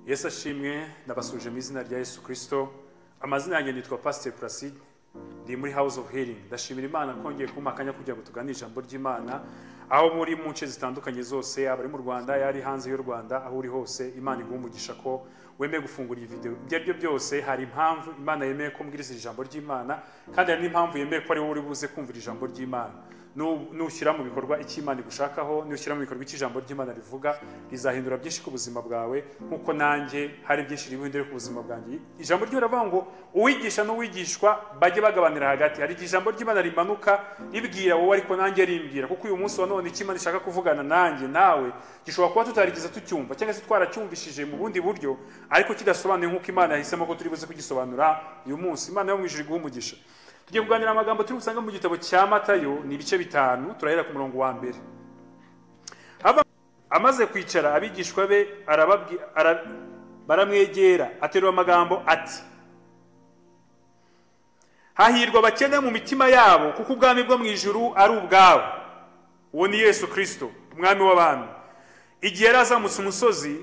yesu ashimwe nabasuje mu izina rya yesu kirisito amazina yanjye nitwa pasiteri puraside ndi muri house of healing ndashimira imana kongeye kumpa akanya kugira ngo tuganire ijambo ry'imana aho muri mu nce zitandukanye zose yaba ari mu rwanda yari hanze y'u rwanda aho uri hose imana iguha umugisha ko wemeye gufungura iyi video ibyo ari byo byose hari impamvu imana yemeye ko mbwiriza iri jambo ry'imana kandi hari n'impamvu yemeye ko ari wowe uri buze kumvira ijambo ry'imana Nu- nushyira mu bikorwa icyo imana igushakaho nushyira mu bikorwa icyo ijambo ry'imana rivuga rizahindura byinshi ku buzima bwawe nk'uko nanjye hari byinshi ribuhindure ku buzima bwanjye ijambo ryo riravuga ngo uwigisha n'uwigishwa bajye bagabanira hagati hari igihe ijambo ry'imana rimanuka ribwira wowe ariko nanjye rimbwira kuko uyu munsi wa none icyo imana ishaka kuvugana nanjye nawe gishobora kuba tutarigeze tucyumva cyangwa se twaracyumvishije mu bundi buryo ariko kidasobanuye nk'uko imana yahisemo ko turi buze kugisobanura uyu munsi imana yo mu ijuru iguhe umugisha tugiye kuganira amagambo turi gusanga mu gitabo cya matayo ni ibice bitanu turahera ku murongo wa mbere Hava- amaze kwicara abigishwa be arababwi- ara- baramwegera aterura amagambo ati hahirwa abakene mu mitima yabo kuko ubwami bwo mu ijuru ari ubwabo uwo ni yesu kirisito umwami w'abami igihe yari azamutse umusozi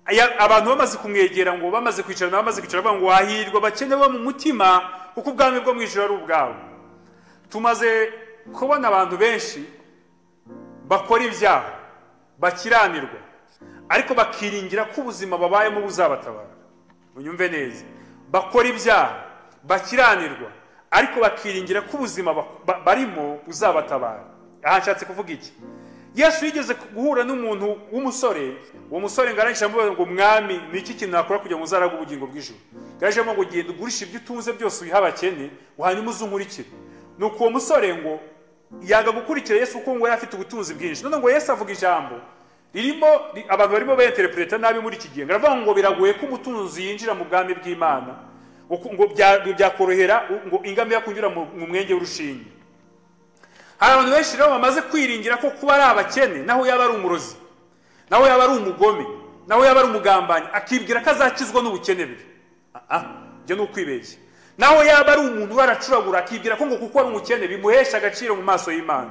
aya- abantu bamaze kumwegera ngo bamaze kwicara nabo bamaze kwicara bavuga ngo hahirwa abakene bo mu mutima kuko ubwami bwo mu ijuru ari ubwabo tumaze kubona abantu benshi bakora ibyaha bakiranirwa ariko bakiringira ko ubuzima babayemo buzabatabara unyumve neza bakora ibyaha bakiranirwa ariko bakiringira ko ubuzima bak- ba- barimo buzabatabara aha nshatse kuvuga iki yesu yigeze guhura n'umuntu w'umusore uwo musore ngo arangije amubaza ngo mwami ni iki kintu nakora kugira ngo uzaraga ubugingo bw'ijuru yaje ngo genda ugurishe ibyo utunze byose uyihe abakene hanyuma uzunkurikire nuko uwo musore ngo yanga gukurikira yesu kuko ngo yari afite ubutunzi bwinshi none ngo yesu avuga ijambo ririmo ri- abantu barimo bayenterepureta nabi muri iki gihe baravuga ngo biragoye ko umutunzi yinjira mu bwami bw'imana uku- ngo bya- byakorohera u- ngo ingamiya kunyura mu mu mwenge w'urushinge hari abantu benshi rero bamaze kwiringira ko kuba ari abakene naho yaba ari umurozi naho yaba ari umugome naho yaba ari umugambanyi akibwira ko azakizwa n'ubukene bwe Ah, ah, ibyo ni ukwibeshya naho yaba ari umuntu waracuragura akibwira ko ngo kuko ari umukene bimuhesha agaciro mu maso y'imana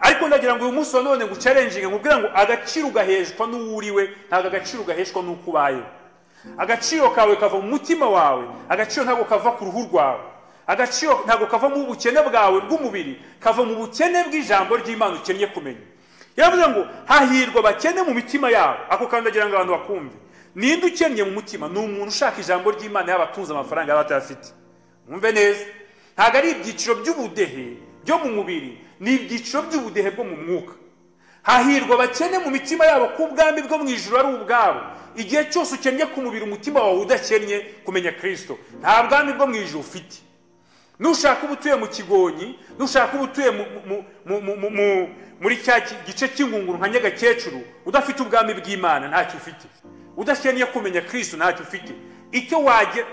ariko ndagira ngo uyu munsi wa none ngucarenjinge nkubwira ngo agaciro ugaheshwa n'uwo uriwe ntabwo agaciro gaheshwa n'uko ubayeho agaciro kawe kava mu mutima wawe agaciro ntabwo kava ku ruhu rwawe agaciro ntabwo kava mu bukene bwawe bw'umubiri kava mu bukene bw'ijambo ry'imana ukennye kumenya yaravuze ngo hahirwa abakene mu mitima yabo ako kandi agira ngo abantu bakumve ninde ukennye mu mutima ni umuntu ushaka ijambo ry'imana yaba atunze amafaranga yaba atayafite mwumve neza ntabwo ari ibyiciro by'ubudehe byo mu mubiri ni ibyiciro by'ubudehe bwo mu mwuka hahirwa abakene mu mitima yabo ko ubwami bwo mu ijuru ari ubwabo igihe cyose ukennye ku mubiri umutima wawe udakennye kumenya kirisito nta bwami bwo mu ijuru ufite nushaka uba utuye mu kigonyi nushaka uba utuye mu- mu- mu- mu- mu- mu- muri cya ki- gice cy'ingunguru nka nyagakecuru udafite ubwami bw'imana ntacyo ufite udakeneye kumenya kirisito ntacyo ufite icyo wagira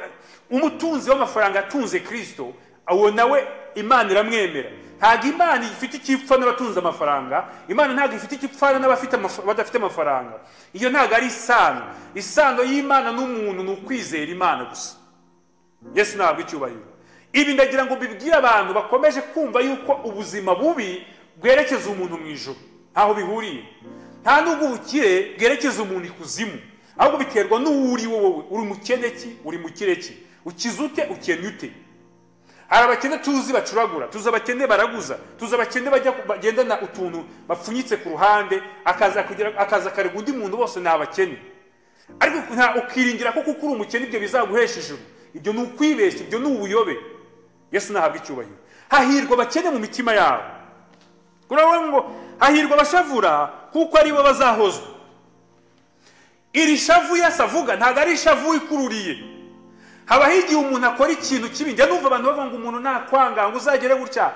umutunzi w'amafaranga atunze kirisito uwo nawe imana iramwemera ntabwo imana ifite icyipfa n'abatunze amafaranga imana ntabwo ifite icyipfana n'abafite amaf- badafite amafaranga iyo ntabwo ari isano isano y'imana n'umuntu ni ukwizera imana gusa yesu ntabwo icyubahiro ibi ndagira ngo bibwire abantu bakomeje kumva yuko ubuzima bubi bwerekeza umuntu mu ijoro ntaho bihuriye nta nubwo ubukire bwerekeza umuntu ikuzimu ahubwo biterwa n'uwo uri wowe uri mukene ki uri mukire ki ukize ute ukennye ute hari abakene tuzi bacuragura tuzi abakene baraguza tuzi abakene bajya bagendana utuntu bapfunyitse ku ruhande akaza kugira akaza akarega undi muntu bose ni abakene ariko nta ukiringira ko kuko uri umukene ibyo bizaguhesha ijuru ibyo ni ukwibeshya ibyo ni ubuyobe yesu ntahabwa icyubahiro hahirwa abakene mu mitima yabo kuravuga ngo hahirwa abashavura kuko aribo bazahozwa iri shavu yesu avuga ntabwo ari ishavu ikururiye habaho igihe umuntu akora ikintu kibi njya numva abantu bavuga ngo umuntu nakwanga ngo uzagere gutya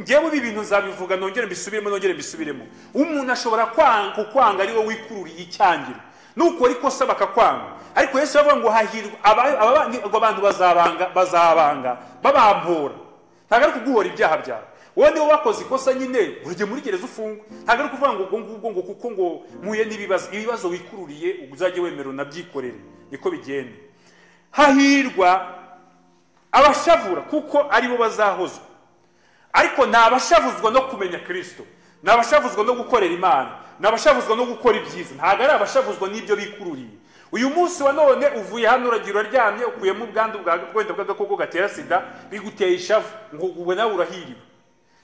ngewe ibi bintu nzabivuga nongere mbisubiremo nongere mbisubiremo umuntu ashobora kwanga kukwanga ari wowe wikururiye icyangiro nukora ikosa bakakwanga ariko yesu yavuga ngo hahirwa aba- aba- ngo abantu bazabanga bazabanga babampora ntabwo ari kuguhora ibyaha byawe wowe niba wakoze ikosa nyine urajye muri gereza ufungwa ntabwo ari kuvuga ngo ubwo ngubwo ngo kuko ngo mpuye n'ibibazo ibibazo wikururiye uzajye wemera unabyikorere niko bigenda hahirwa abashavura kuko aribo bazahozwa ariko ni abashavuzwa no kumenya kirisito ni abashavuzwa no gukorera imana ni abashavuzwa no gukora ibyiza ntabwo ari abashavuzwa n'ibyo bikururiye uyu munsi wa none uvuye hano uragira uraryamye ukuyemo ubwandu bwa wenda bw'agakoko gatera sida biguteye ishavu ngo ubu nawe urahiriwe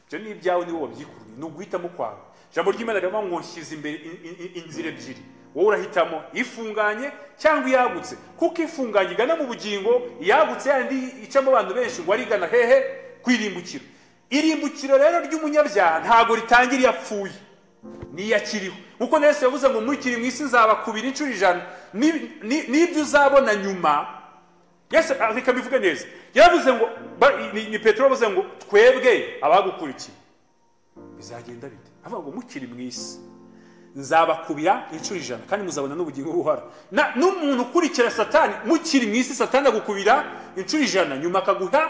ibyo ni ibyawe niwe wabyikururiye ni uguhitamo kwawe ijambo ry'imana riravuga ngo nshyize imbere in- in- in- inzira ebyiri wowe urahitamo ifunganye cyangwa iyagutse kuko ifunganye igana mu bugingo iyagutse yandi icamo abantu benshi ngo arigana hehe ku irimbukiro irimbukiro rero ry'umunyabyaha ntabwo ritangira iyo apfuye niyakiriho nkuko na yesu yavuze ngo murikiri mu isi nzabakubira inshuro ijana Ni- ni- n'ibyo uzabona nyuma yesu ah, reka mbivuge neza yaravuze ngo ba- ni- ni petero yavuze ngo twebwe abagukurikiye bizagenda bite avuga ngo mukiri mu isi nzabakubira inshuro ijana kandi muzabona n'ubugingo buhara Na- n'umuntu ukurikira satani mukiri mu isi satani agukubira inshuro ijana nyuma akaguha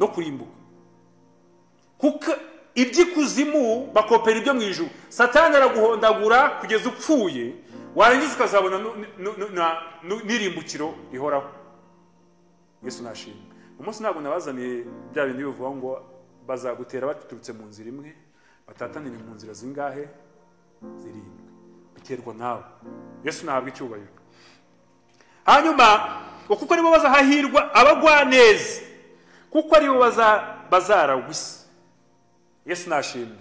no kurimbuka kuko iby'ikuzimu bakopera ibyo mu ijuru satani araguhondagura kugeza upfuye warangiza ukazabona nu- nu- nu- na- nu- n'irimbukiro rihoraho yesu nashimwe umunsi ntabwo nabazaniye bya bintu bivuga ngo bazagutera baturutse mu nzira imwe batatanire mu nzira zingahe zirindwi biterwa nawe yesu ntabwo icyubahiro hanyuma ngo kuko nibo bazahahirwa abagwaneza kuko aribo baza- bazaragwa isi yesu nashimwe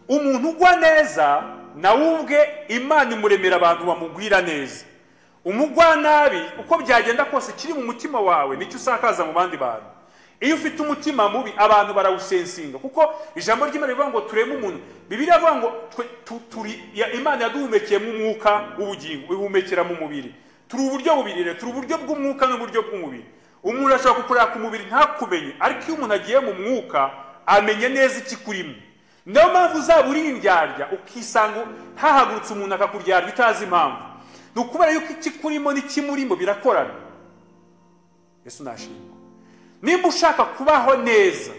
umuntu ugwa neza nawe ubwe imana imuremera abantu bamugwira neza umugwanabi uko byagenda kose kiri mu mutima wawe nicyo usakaza mu bandi bantu iyo ufite umutima mubi abantu barawusensinga kuko ijambo ry'imana rivuga ngo tureme umuntu bibiri avuga ngo twe tu- turi ya- imana yaduhumekeyemo umwuka w'ubugingo ihumekera mu mubiri turi uburyo bubiri rero turi uburyo bw'umwuka n'uburyo bw'umubiri umuntu ashobora kukureba ku mubiri ntakumenye ariko iyo umuntu agiye mu mwuka amenya neza ikikurimo niyo mpamvu uzaba uri indyarya ukisanga hahagurutse umuntu akakuryarya utazi impamvu ni ukubera yuko ikikurimo n'ikimurimo birakorana yesu nashimwe nimba ushaka kubaho neza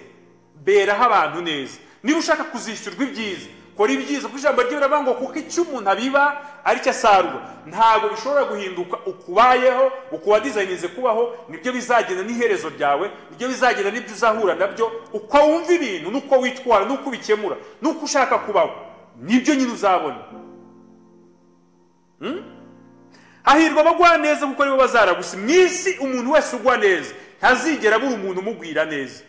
beraho abantu neza niba ushaka kuzishyurwa ibyiza kora ibyiza kuko ijambo rye biravuga ngo kuko icyo umuntu abiba ari cyo asarura ntabwo bishobora guhinduka ukubayeho uko wadizayinize kubaho nibyo bizagenda n'iherezo ryawe nibyo bizagenda n'ibyo uzahura nabyo uko wumva ibintu n'uko witwara n'uko ubikemura n'uko ushaka kubaho nibyo nyine uzabona hahirwa abagwa neza kuko aribo bazaragusa mu isi umuntu wese ugwa neza ntazigera abura umuntu umugwira neza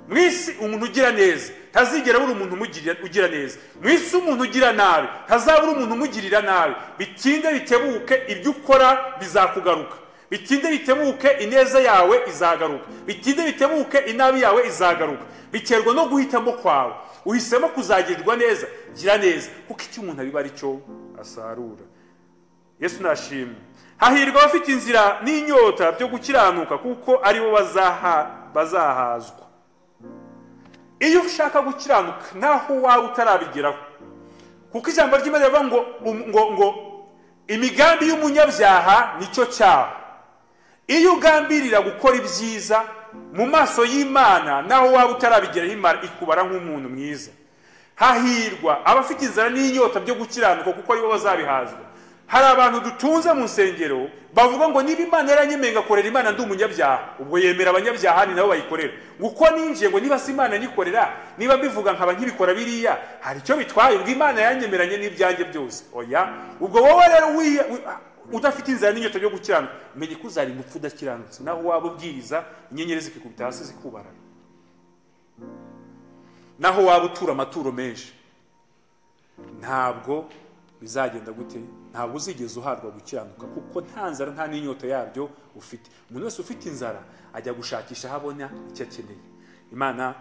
mu isi umuntu ugira neza ntazigera abura umuntu umugirira- ugira neza mu isi umuntu ugira nabi ntazabura umuntu umugirira nabi bitinde bitebuke ibyo ukora bizakugaruka bitinde bitebuke ineza yawe izagaruka bitinde bitebuke inabi yawe izagaruka biterwa no guhitamo kwawe uhisemo kuzagirirwa neza gira neza kuko icyo umuntu abiba ari cyo asarura yesu nashimwe hahirwa abafite inzira n'inyota byo gukiranuka kuko aribo bazaha- bazahazwa iyo ushaka gukiranuka naho waba utarabigeraho kuko ijambo ry'imana rivuga ngo um- ngo ngo imigambi y'umunyabyaha nicyo cyaha iyo ugambirira gukora ibyiza mu maso y'imana naho waba utarabigeraho imana ikubara nk'umuntu mwiza hahirwa abafite inzara n'inyota byo gukiranuka kuko aribo bazabihazwa hari abantu dutunze mu nsengero bavuga ngo niba imana yaranyemeye ngakorera imana ndi umunyabyaha ubwo yemera abanyabyaha ni nabo bayikorera ngo uko ninjiye ngo niba si imana nyikorera niba mbivuga nkaba nkibikora biriya hari icyo bitwaye ubwo imana yanyemeranye n'ibyanjye byose oya ubwo wowe rero wiye- wi- udafite inzara n'inyota byo gukiranuka menya ko uzari gupfa udakiranutse naho waba ubwiriza inyenyeri zikikubita hasi zikubarana naho waba utura amaturo menshi ntabwo bizagenda gute ntabwo uzigeze uhabwa gukiranuka kuko nta nzara nta n'inyota yabyo ufite umuntu wese ufite inzara ajya gushakisha aho abona icyo akeneye imana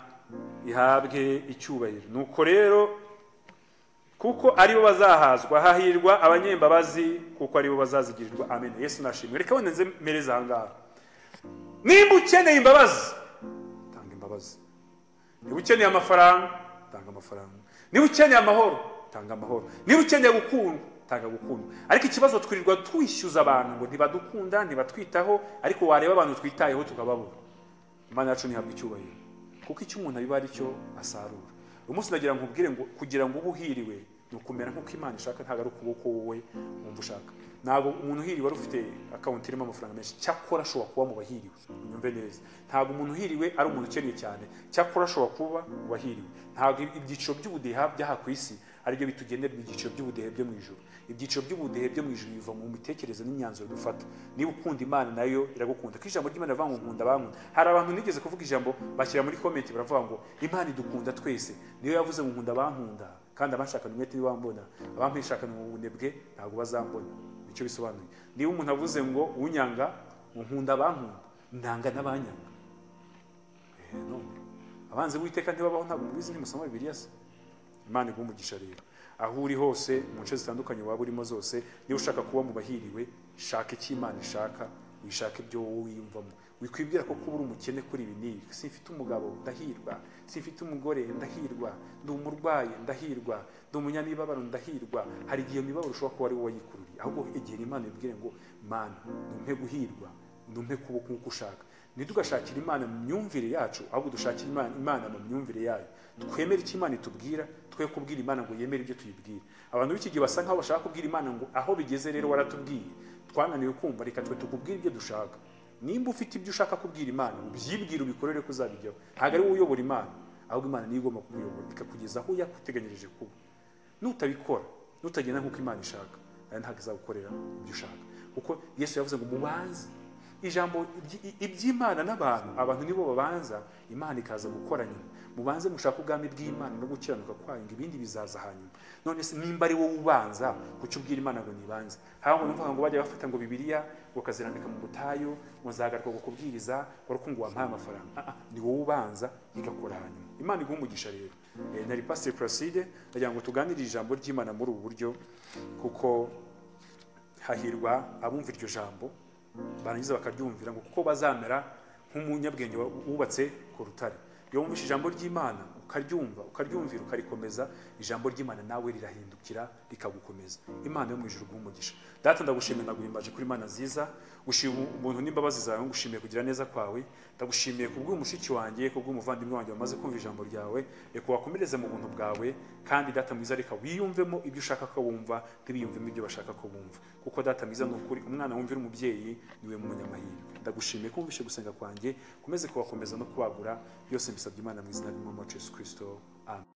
ihabwe icyubahiro nuko rero kuko aribo bazahazwa hahirwa abanyembabazi kuko aribo bazazigirirwa amen yesu nashimwe reka wenda nze mpereze ahangaha nimba ukeneye imbabazi tanga imbabazi niba ukeneye amafaranga tanga amafaranga niba ukeneye amahoro tanga amahoro niba ukeneye gukundwa tanga gukundwa ariko ikibazo twirirwa twishyuza abantu ngo ntibadukunda ntibatwitaho ariko wareba abantu twitayeho tukababura imana yacu ntihabwa icyubahiro kuko icyo umuntu abiba ari cyo asarura uyu munsi nagira ngo ubwire ngo kugira ngo ube uhiriwe ni ukumera nk'uko imana ishaka ntabwo ari ukuboko wowe wumva ushaka ntabwo umuntu uhiriwe ari ufite akawunti irimo amafaranga menshi cyakora ashobora kuba mu bahiriwe unyumve neza ntabwo umuntu uhiriwe ari umuntu ukennye cyane cyakora ashobora kuba mu bahiriwe ntabwo ibyiciro by'ubudeha by'aha ku isi aribyo bitugenerwa ibyiciro by'ubudehe byo mu ijuru ibyiciro by'ubudehe byo mu ijuru biva mu mitekerereze n'imyanzuro dufata niba ukunda imana nayo iragukunda ko ijambo ry'imana rivuga ngo nkunda bankunda hari abantu nigeze kuvuga ijambo bashyira muri komenti baravuga ngo imana idukunda twese niyo yavuze ngo nkunda bankunda kandi abashakana umwete ntibambona abampishakana mu bunebwe ntabwo bazambona nicyo bisobanuye niba umuntu avuze ngo unyanga ngo nkunda bankunda ndanga n'abanyanga Eh, none abanzi b'uwiteka ntibabaho ntabwo mubizi ntimusoma bibiliya se imana iguha umugisha rero aho uri hose mu nce zitandukanye waba urimo zose niba ushaka kuba mu bahiriwe shaka icyo imana ishaka wishake ibyo wowe wiyumvamo wikwibwira ko kuba uri umukene kuri ibi n'ibi simfite umugabo ndahirwa simfite umugore ndahirwa ndi umurwayi ndahirwa ndi umunyamibabaro ndahirwa hari igihe iyo mibabaro ushobora kuba ari wowe wayikururiye ahubwo igihe imana ibwire ngo mana numpe guhirwa numpe kuba nk'uko ushaka ntitugashakire imana mu myumvire yacu ahubwo dushakire imana imana mu myumvire yayo twemere icyo imana itubwira twe kubwira imana ngo yemere ibyo tuyibwira abantu b'iki gihe basa nkaho bashaka kubwira imana ngo aho bigeze rero waratubwiye twananiwe kumva reka twe tukubwire ibyo dushaka nimba ufite ibyo ushaka kubwira imana ubyibwire ubikorere ko uzabijyaho ntabwo ari wowe uyobora imana ahubwo imana niyo igomba kukuyobora ikakugeza aho yakuteganyirije kuba nutabikora nutagenda nk'uko imana ishaka nayo ntabwo izagukorera ibyo ushaka kuko yesu yavuze ngo mubanze ijambo iby- iby'imana n'abantu abantu nibo babanza imana ikaza gukora nyuma mubanze mushaka ubwami bw'imana no gukiranuka kwayo ngo ibindi bizaza hanyuma none se nimba ari wowe ubanza kuki ubwira imana ngo nibanze haba ngo mvuga ngo bajya bafata ngo bibiliya ngo kazirambika mu butayu ngo nzagaruka gukubwiriza wari ukumva wampaye amafaranga Ah, ah, ni wowe ubanza igakora hanyuma imana iguha umugisha rero Eh, nari pasiteri puraside ndagira ngo tuganire ijambo ry'imana muri ubu buryo kuko hahirwa abumva iryo jambo barangiza bakaryumvira ngo kuko bazamera nk'umunyabwenge wa- wubatse ku rutare iyo wumvise ijambo ry'imana ukaryumva ukaryumvira ukarikomeza ijambo ry'imana nawe rirahindukira rikagukomeza imana yo mu ijuru iguhe umugisha data ndagushimiye naguhimbaje kuri imana nziza gushima ubuntu n'imbabazi zawe ngushimiye kugira neza kwawe ndagushimiye kubw'uyu mushiki wanjye kubw'umuvandimwe wanjye wamaze kumva ijambo ryawe reka wakomereze mu buntu bwawe kandi data mwiza reka wiyumvemo ibyo ushaka ko bumva ntibiyumvemo ibyo bashaka ko bumva kuko data mwiza ni ukuri umwana wumvira umubyeyi niwe munyamahirwe ndagushimiye ko wumvishe gusenga kwanjye ukomeze kubakomeza no kubagura byose mbisabye imana mu izina ry'umwami wacu yesu kirisito amen